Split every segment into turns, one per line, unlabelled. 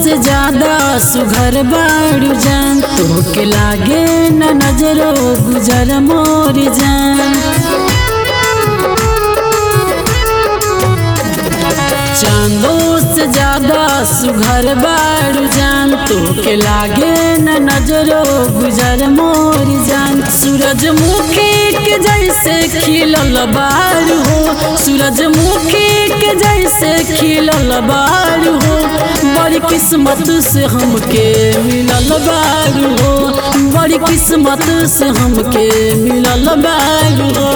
से ज्यादा सुघर बाड़ू जान तोके लागे न नजरो गुजर मोर जान चांदो से ज्यादा सुघर बाड़ू जान तोके लागे न नजरो गुजर मोर जान सूरजमुखी के जैसे खिलल बारू हो सूरजमुखी के जैसे खिलल बारू हो बड़ी किस्मत से हमके मिलल बारू हो बड़ी किस्मत से हमके मिलल बारू हो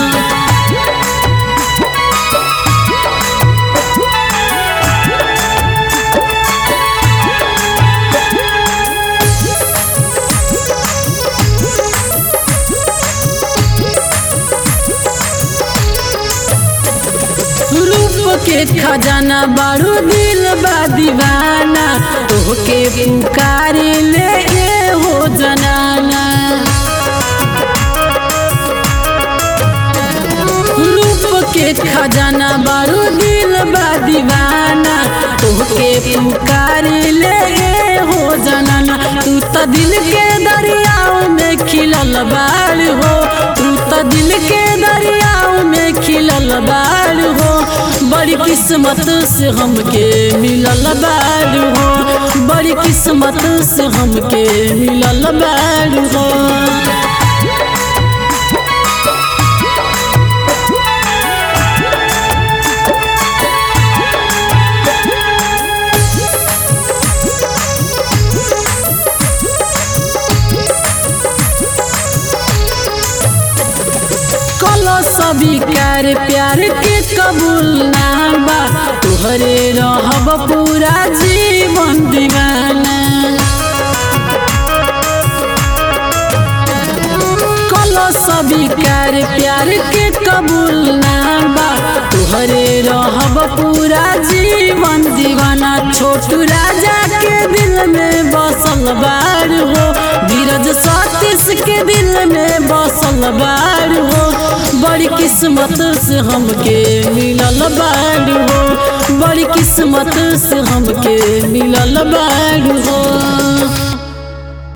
रूप के खजाना बारू दिल बा दीवाना तोहके पुकार ले ए हो जनाना रूप के खजाना बारू दिल बा दीवाना तोहके पुकार ले ए हो जनाना तू तो दिल के दरियाओ में खिलल बाड़ हो तू तो दिल के दरियाओ में खिलल बाड़ हो बड़ी किस्मत से हमके मिलल बाड़ हो बड़ी किस्मत से हमके मिलल बाड़ हो कलो सभी कार प्यार के कबूल ना बा तुहरे रहब पूरा जीवन दीवाना कलो सभी कार प्यार के कबूल ना बा तुहरे रहब पूरा जीवन दीवाना छोटू राजा के दिल में बसल बार हो धीरज सतीश के दिल में बसल बार हो बड़ी किस्मत से हमके मिलल बार हो बड़ी किस्मत से हमके मिलल बार हो